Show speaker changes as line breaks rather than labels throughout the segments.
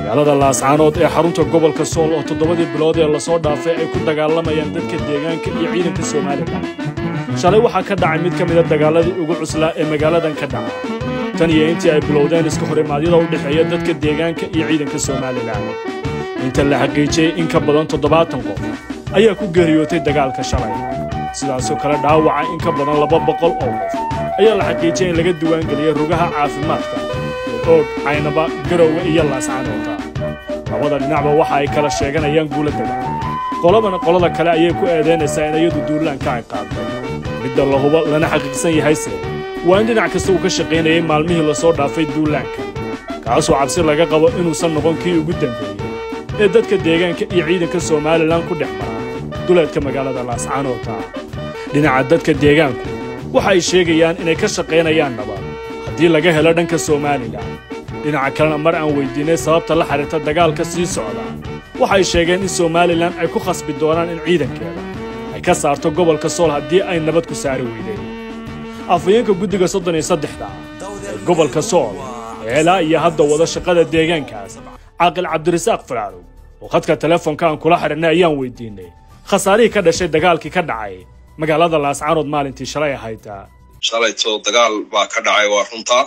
magaalada laascaanood ee xarunta gobolka sool oo toddobadii bilood ee lasoo dhaafay ay ku dagaalamayaan dadka deegaanka iyo ciidanka somalilan shalay waxaa ka dhacay mid ka mida dagaaladii ugu cuslaa ee magaaladan ka dhaca tan iyo intii ay bilowdeen iska horimaadyada u dhexeeya dadka deegaanka iyo ciidanka somalilan inta la xaqiijiyey in ka badan toddobaatan qof ayaa ku geeriyootay dagaalka shalay sidaasoo kale dhaawaca in ka badan laba boqol oo qof ayaa la xaqiijiyey in laga diiwaangeliyey rugaha caafimaadka oog caynaba garowe iyo laascaanoota labada dhinacba waxa ay kala sheeganayaan guula dagaal qolabana qolada kale ayay ku eedaynaysaa in iyadu duulaanka ay qaaday midda la hubo lana xaqiiqsan yahayse waa in dhinac kasta uu ka shaqaynayay maalmihii lasoo dhaafay duulaanka kaasoo cabsi laga qabo inuusan noqon kii ugu dambeeyey ee dadka deegaanka iyo ciidanka somalilan ku dhex mara duleedka magaalada laascaanoota dhinaca dadka deegaanku waxa ay sheegayaan inay ka shaqaynayaan nabad haddii laga helo dhanka somalilan dhinaca kalena mar aan weydiinay sababta la xidhiirta dagaalka sii socda waxay sheegeen in somalilan ay ku khasbi doonaan in ciidankeeda ay ka saarto gobolka sool haddii ay nabad ku saari weydeen afhayeenka guddiga soddon iyo saddexda ee gobolka sool ee ilaa iyo hadda wada shaqada deegaankaas caaqil cabdirasaaq faraarow oo khadka telefoonka aan kula xidhinnay ayaan weydiinay khasaarihii ka dhashay dagaalkii ka dhacay magaalada laascaanood maalintii shalay ahayd
shalayto dagaal baa ka dhacay waa runtaa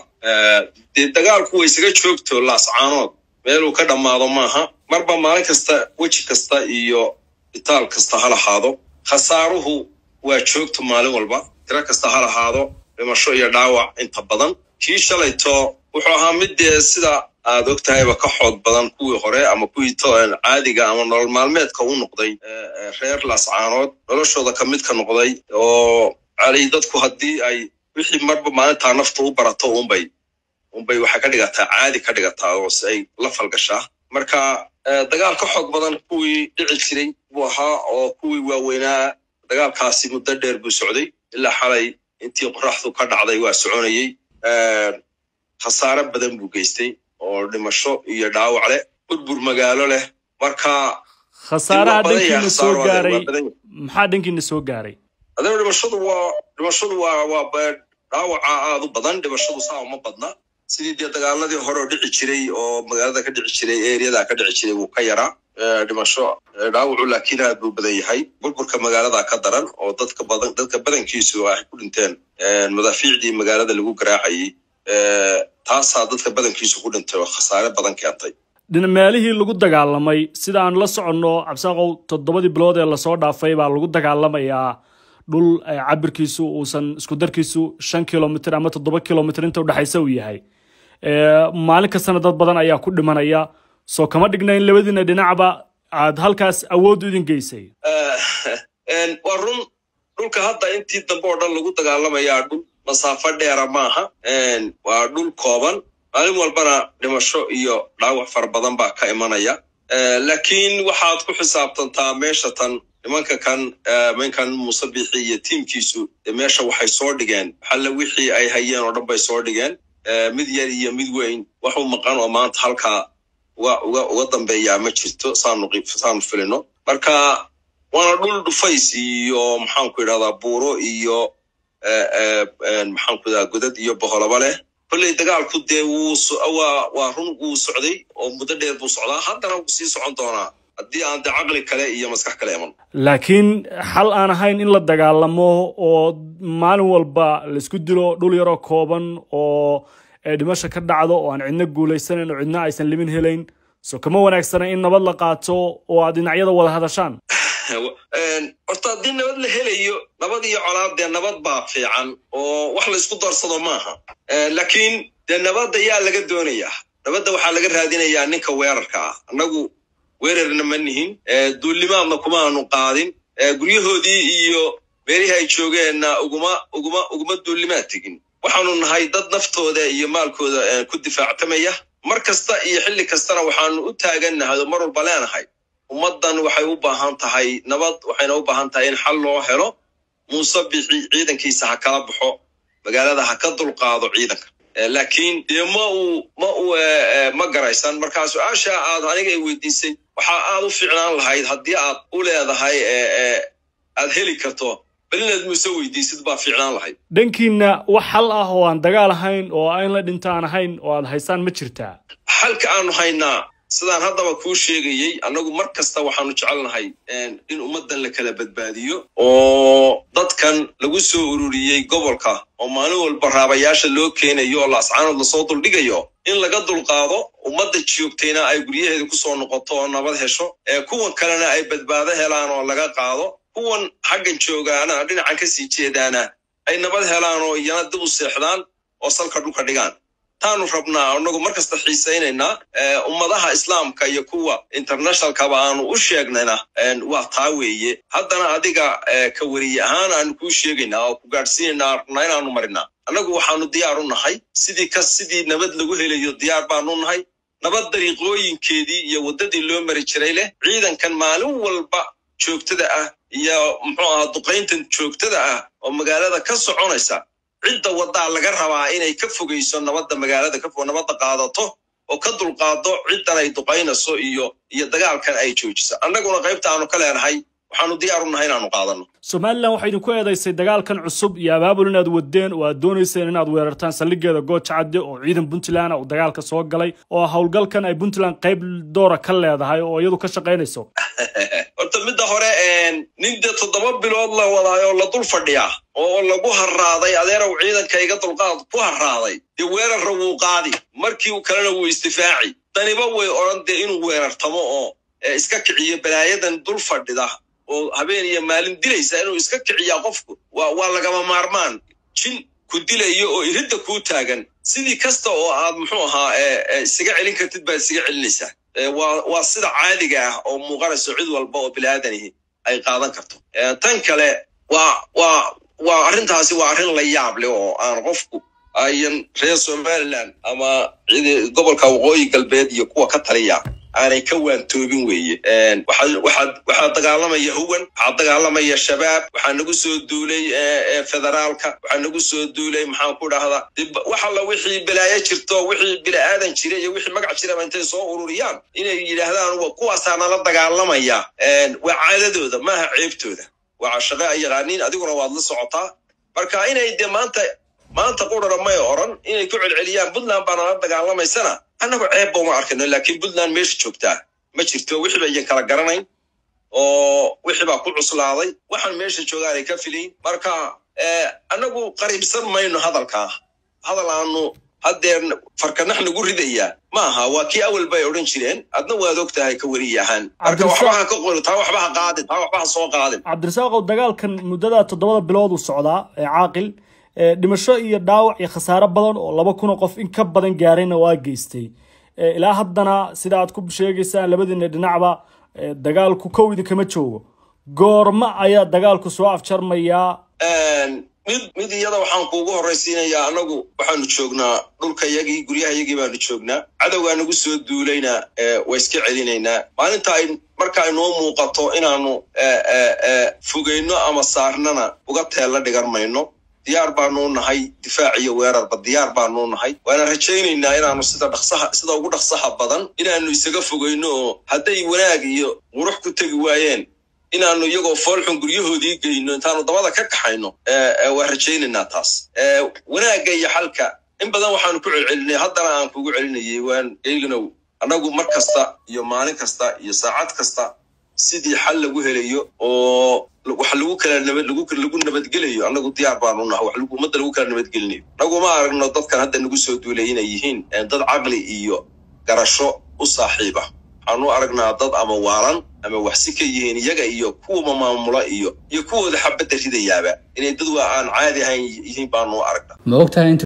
dee dagaalku way isaga joogto laascaanood meeluu ka dhammaado maaha marba maalin kasta weji kasta iyo itaal kasta ha lahaado khasaaruhu waa joogto maalin walba tiro kasta ha lahaado dhimasho iyo dhaawac inta badan kii shalayto wuxuu ahaa mid dee sida aad og tahayba ka xoog badan kuwii hore ama kuwii caadiga ama nolol maalmeedka u noqday reer laascaanood noloshooda ka mid ka noqday oo cali dadku haddii ay wixii marba maalintaa nafta u barato unbay unbay waxay ka dhigataa caadi ka dhigataa oo si ay la falgashaa marka dagaal ka xoog badan kuwii dhici jiray buu ahaa oo kuwii waaweynaa dagaalkaasi muddo dheer buu socday ilaa xalay intii qoraxdu ka dhacday waa soconayey khasaare badan buu geystay oo dhimasho iyo dhaawac leh burbur magaalo leh marka
khasaaraha dhankiina soo gaaray maxaa dhankiina soo gaaray
adana dhimashadu waa dhimashadu waa waa dhaawaca aad u badan dhimashadu saa uma badna sidii dee dagaaladii hore oo dhici jiray oo magaalada ka dhici jiray eriyada ka dhici jiray wuu ka yaraa dhimasho dhaawacu laakiin aad buu badan yahay burburka magaalada ka daran oo dadka badan dadka badankiisu ay ku dhinteen madaafiicdii magaalada lagu garaacayay taasaa dadka badankiisu ku dhintay oo khasaare badan keentay
meelihii lagu dagaalamay sida aan la soconno cabsaaqow toddobadii bilood ee lasoo dhaafay baa lagu dagaalamayaa dhul cabirkiisu uusan isku darkiisu shan kilomitr ama toddoba kilomitr inta udhexaysa uu yahay maalin kastana dad badan ayaa ku dhimanaya soo kama dhigna in labadiina dhinacba aad halkaas awood idin geysay
waa run dhulka hadda intii dambe oo dhan lagu dagaalamayaa dhul masaafo dheera maaha waa dhul kooban maalin walbana dhimasho iyo dhaawac fara badan baa ka imanaya laakiin waxaad ku xisaabtantaa meesha tan nimanka kan minkan muuse bixi iyo tiimkiisu dee meesha waxay soo dhigeen xalle wixii ay hayeen oo dhan bay soo dhigeen mid yar iyo mid weyn waxu maqan oo maanta halkaa uga uga uga dambeeyaa ma jirto saanu saanu filino marka waana dhul dhufays iyo maxaanku idhahdaa buuro iyo maxaanku idhahdaa godad iyo boholaba leh kolley dagaalku dee wuu waa waa run wuu socday oo muddo dheer buu socdaa haddana wuu sii socon doonaa haddii aan de caqli kale iyo maskax kale iman
laakiin xal aan ahayn in la dagaalamo oo maalin walba laisku dilo dhul yaroo kooban oo dhimasha ka dhacdo oo aan cidna guulaysanayn oo cidna aysan limin helayn so kama wanaagsana in nabad la qaato oo aad dhinacyada wada hadashaan
horta haddii nabad la helayo nabad iyo colaad dee nabad baa fiican oo wax laysku darsado maaha laakiin dee nabadda yaa laga doonayaa nabadda waxaa laga raadinayaa ninka weerarka ah annagu weerarna ma nihin duullimaadna kuma aanu qaadin guryahoodii iyo meelihii ay joogeenna uguma uguma uguma duullimaad tegin waxaanu nahay dad naftooda iyo maalkooda ku difaactamaya mar kasta iyo xilli kastana waxaanu u taagannahay oo mar walba leenahay ummaddan waxay u baahan tahay nabad waxayna u baahan tahay in xal loo helo muuse bixi ciidankiisa ha kala baxo magaalada ha ka dulqaado ciidanka laakiin dee ma uu ma uu ma garaysan markaa su-aasha aad aniga ay weydiisay waxaa aad u fiicnaan lahayd haddii aad u leedahay aad heli karto bal inaad muuse weydiisid baa fiicnaan lahayd
dhankiina wax xal ah oo aan dagaal ahayn oo in la dhinta aan ahayn oo aad haysaan ma jirtaa
xalka aanu haynaa sidaan haddaba kuu sheegayey annagu mar kasta waxaanu jecelnahay in ummaddan la kala badbaadiyo oo dadkan lagu soo ururiyey gobolka oo maalin walba raabayaasha loo keenayo oo laascaanood lasoo duldhigayo in laga dulqaado ummadda joogtayna ay guryaheeda ku soo noqoto oo nabad hesho kuwan kalena ay badbaado helaan oo laga qaado kuwan xaggan joogaana dhinacan ka sii jeedaana ay nabad helaan oo iyana dib u seexdaan oo salka dhulka dhigaan taanu rabnaa annagu mar kasta xiisaynaynaa ummadaha islaamka iyo kuwa internationalkaba aanu u sheegnayna waa taa weeye haddana adiga ka weriye ahaan aanu kuu sheegaynaa oo ku gaadhsiinaynaa rabnaa inaanu marinaa annagu waxaanu diyaar u nahay sidii ka sidii nabad lagu helayo diyaar baanu nahay nabad dariiqooyinkeedii iyo waddadii loo mari jiray leh ciidankan maalin walba joogtada ah iyo muxuu ahaa duqayntan joogtada ah oo magaalada ka soconaysa cidda waddaa laga rabaa inay ka fogayso nabadda magaalada ka nabadda qaadato oo ka dulqaado ciddan ay duqaynayso iyo iyo dagaalkan ay joojiso annaguna qaybta aanu ka leenahay waxaanu diyaar u nahay inaanu qaadanno
somalilan waxay idinku eedaysay dagaalkan cusub iyo abaabul inaad wadeen oo aad doonayseen inaad weerartaan saldhigeeda gooja cadde oo ciidan puntland uu dagaalka soo galay oo howlgalkan ay puntland qayb doora ka leedahay oo iyadu ka shaqaynayso
horta midda hore nin dee toddoba bilood la wadaayo la dul fadhiyaa oo lagu harraaday adeerow ciidankayga dulqaad ku harraaday dee weerarra wuu qaadi markii kalena wuu isdifaaci daniba way odhan dee inuu weerartamo oo iska kiciyo balaayadan dul fadhida oo habeen iyo maalin dilaysa inuu iska kiciyaa qofku waa lagama maarmaan jin ku dilayo oo iridda kuu taagan sidii kasta oo aad muxuu ahaa isaga celin kartid baad isaga celinaysaa waa sida caadiga ah oo muuqanayso cid walba oo biniaadanihi ay qaadan karto tan kale waa waa waa arrintaasi waa arrin la yaab leh oo aan qofku ayan reer somaliland ama gobolka waqooyi galbeed iyo kuwa ka taliya aanay ka waantoobin weeye waxaa dagaalamaya huwan waxaa dagaalamaya shabaab waxaa nagu soo duulay federaalka waxaa nagu soo duulay maxaan ku dhahdaa wax alla wixii balaayo jirto wixii bini'aadan jira iyo wixii magac jiraba intay soo ururiyaan inay yidhaahdaan kuwaasaa nala dagaalamaya waa caadadooda maaha ceebtooda waa shaqe ay yaqaaniin adiguna waad la socotaa marka inay dee maanta maanta qurara may oran inay ku celceliyaan puntland baa nala dagaalamaysana annagu ceeb ba uma arkayno laakiin puntland meesha joogtaa ma jirto wixii ba iyan kala garanayn oo wixii baa ku cuslaaday waxaan meesha joogaanay ka filayn marka annagu qariibsan mayno hadalkaa hadal aanu haddeer farkanax nagu ridayaa ma aha waa kii awal bay odhan jireen adna waad og tahay ka weriye ahaan marka waxba ha ka qori taa waxba ha qaadin taa waxba ha soo qaadin
cabdirasaaqow dagaalkan muddada toddobada bilood uu socdaa ee caaqil dhimasho iyo dhaawac iyo khasaare badan oo laba kun oo qof in ka badan gaarayna waa geystay ilaa haddana sida aad ku sheegaysaan labadiina dhinacba dagaalku kow idinkama joogo goorma ayaa dagaalku soo afjarmayaa
mid mid iyada waxaan kuugu horraysiinayaa annagu waxaanu joognaa dhulkayagii guryahayagii baanu joognaa cadowgaa nagu soo duulayna waa iska celinaynaa maalinta ay marka ay noo muuqato inaanu fogayno ama saarnana uga teella dhigan mayno diyaar baanu nahay difaac iyo weerarba diyaar baanu nahay waana rajaynaynaa inaanu sida dhaqsaha sida ugu dhaqsaha badan inaanu isaga fogayno oo hadday wanaag iyo qurux ku tegi waayeen inaanu iyagoo foolxun guryahoodii geyno intaanu dabada ka kaxayno waa rajaynaynaa taas wanaagga iyo xalka in badan waxaanu ku celcelinay haddana aan kugu celinayay waan eeginow annagu mar kasta iyo maalin kasta iyo saacad kasta sidii xal lagu helayo oo wax lagu kala nabad lagu nabadgelayo annagu diyaar baanu nahay wax ummadda lagu kala nabadgelinayo annagu ma aragno dadkan hadda nagu soo duulay inay yihiin dad caqli iyo garasho u saaxiiba waxaanu aragnaa dad ama waalan ama waxsi ka yihiin iyaga iyo kuwa maamula iyo iyo kuwooda xabadda ridayaaba inay dad waa aan caadi ahayn yihiin baanu aragnaa
ma ogtahay